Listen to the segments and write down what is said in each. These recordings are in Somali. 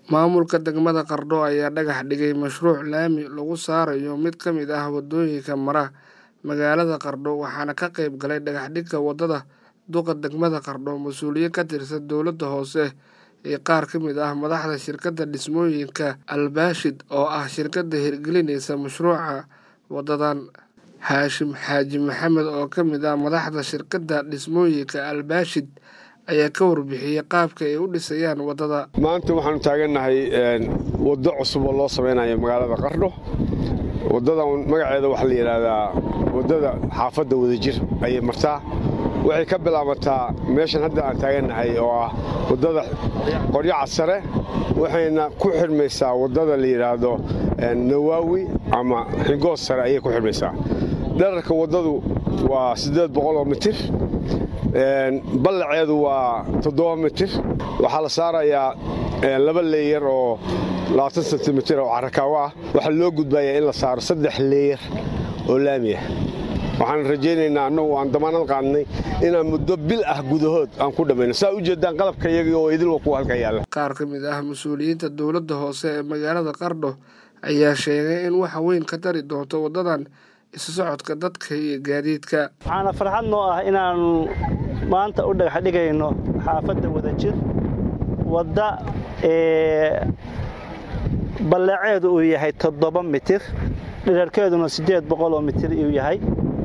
Maamulka degmada Qardho ayaa dhagax dhigay mashruuc laami lagu saarayo mid ka mid ah wadooyinka mara magaalada Qardho waxaana ka qayb galay dhagaxdhigga wadada duqa degmada Qardho mas'uuliyiin ka tirsan dowladda hoose iyo qaar ka mid ah madaxda shirkadda dhismooyinka Al-Baashid oo ah shirkadda hirgelinaysa mashruuca wadadan Haashim Xaaji Maxamed oo ka mid ah madaxda shirkadda dhismooyinka Al-Baashid ayaa ka warbixiyey qaabka ay u dhisayaan wadada maanta waxaanu taagannahay waddo cusub oo loo samaynayo magaalada qardho waddadan magaceeda waxaa la yidhaahdaa waddada xaafadda wadajir ayay martaa waxay ka bilaabataa meeshan hadda aan taagannahay oo ah waddada qoryaca sare waxayna ku xidhmaysaa waddada la yidhaahdo nawaawi ama xigoos sare ayay ku xidhmaysaa dherarka waddadu waa siddeed boqol oo mitir ballaceedu waa toddoba mitir waxaa la saarayaa laba leeyar oo labaatan sentimitir oo carakaawo ah waxaa loo gudbayaa in la saaro saddex leeyar oo laamiya waxaan rajaynaynaa annagu aan damaanad qaadnay inaan muddo bil ah gudahood aan ku dhammayno saa u jeedaan qalabka iyaga oo idilwa kuwa halka yaalla qaar ka mid ah mas-uuliyiinta dowladda hoose ee magaalada qardho ayaa sheegay in wax weyn ka tari doonto waddadan isu socodka dadka iyo gaadiidka waxaana farxad noo ah inaannu maanta u dhagax dhigayno xaafadda wadajir wadda ballaceedu uu yahay toddoba mitir dhirarkeeduna siddeed boqol oo mitir uu yahay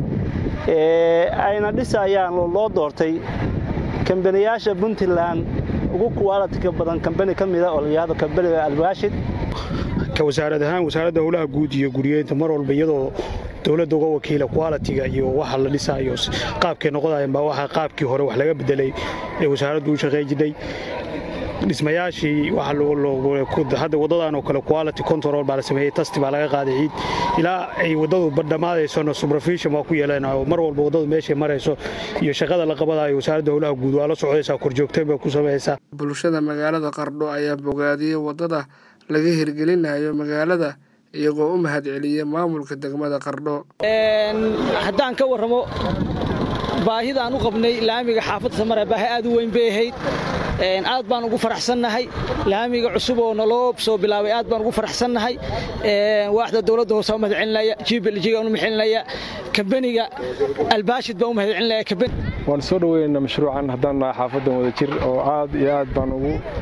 ayna dhisayaan loo doortay kambaniyaasha puntland ugu kuwaalatika badan kambani ka mida oo la yidhahdo kambaniga albaashid ka wasaarad ahaan wasaaradda howlaha guud iyo guriyeynta mar walba iyadoo dowladda uga wakiila qualitiga iyo waxa la dhisaayo qaabkay noqodayan baa waxa qaabkii hore wax laga bedelay ee wasaaraddu u shaqay jidhay dhismayaashii hadda waddadan oo kale quality control baa la sameeyey tasti baa laga qaaday ciid ilaa ay waddadu dhammaadaysona subrafishon waa ku yeeleen mar walba waddadu meeshay marayso iyo shaqada la qabadayo wasaaradda howlaha guud waa la socdaysaa korjoogteen baa ku samaysaa bulshada magaalada qardho ayaa bogaadiyey waddada laga hirgelinayo magaalada iyagoo u mahad celiya maamulka degmada qardho haddaan ka warramo baahidaan u qabnay laamiga xaafadda samare baahi aad u weyn bay ahayd aad baan ugu faraxsannahay laamiga cusub oo naloo soo bilaabay aad baan ugu faraxsannahay waaxda dowladda hoose u mahadcelinaya jibljiga u mahadcelinaya kambaniga albaashid baan u mahadcelinaya waan soo dhoweynaynaa mashruucan haddaan nahay xaafaddan wadajir oo aad iyo aad baan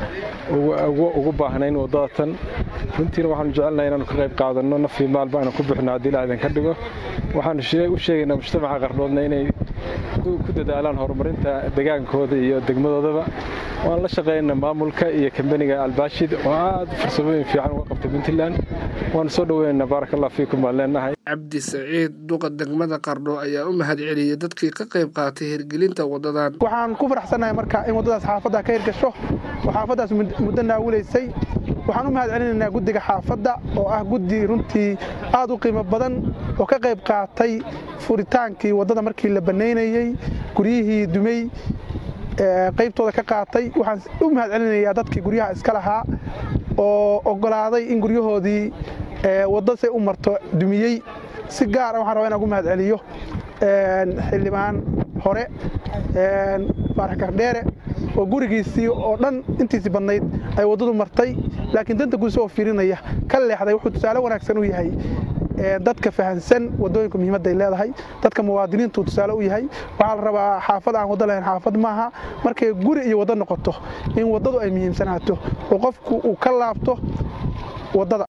ugu baahnayn waddadatan runtiina waxaanu jecelnahay inaanu ka qayb qaadanno nafii maalba aanu ku bixino haddii la idinka dhigo waxaanu u sheegaynaa mujtamaca qardhoodna inay ku dadaalaan horumarinta degaankooda iyo degmadoodaba waan la shaqaynaa maamulka iyo kambaniga albaashid oo aad farsamooyin fiican uga qabtay puntland waanu soo dhoweynaynaa baarak allah fiikum baan leenahay cabdi saciid duqa degmada qardho ayaa u mahad celiyey dadkii ka qayb qaatay hirgelinta waddadan waxaan ku faraxsannahay marka in waddadaas xaafadda ka hirgasho oo xaafaddaas muddo naawulaysay waxaan u mahad celinaynaa guddiga xaafadda oo ah guddi runtii aad u qiimo badan oo ka qayb qaatay furitaankii waddada markii la bannaynayey guryihii dumey qaybtooda ka qaatay waxaan u mahad celinayaa dadkii guryaha iska lahaa oo oggolaaday in guryahoodii wadda say u marto dumiyey si gaara waxaan rabaa inaan ugu mahad celiyo xildhibaan hore faarax gardheere oo gurigiisii oo dhan intiisii badnayd ay waddadu martay laakiin danta guud isagoo fiirinaya ka leexday wuxuu tusaale wanaagsan u yahay dadka fahansan waddooyinka muhiimadday leedahay dadka muwaadiniintuu tusaale u yahay waxaa la rabaa xaafad aan waddo lahayn xaafad maaha markay guri iyo waddo noqoto in waddadu ay muhiimsanaato oo qofku uu ka laabto waddada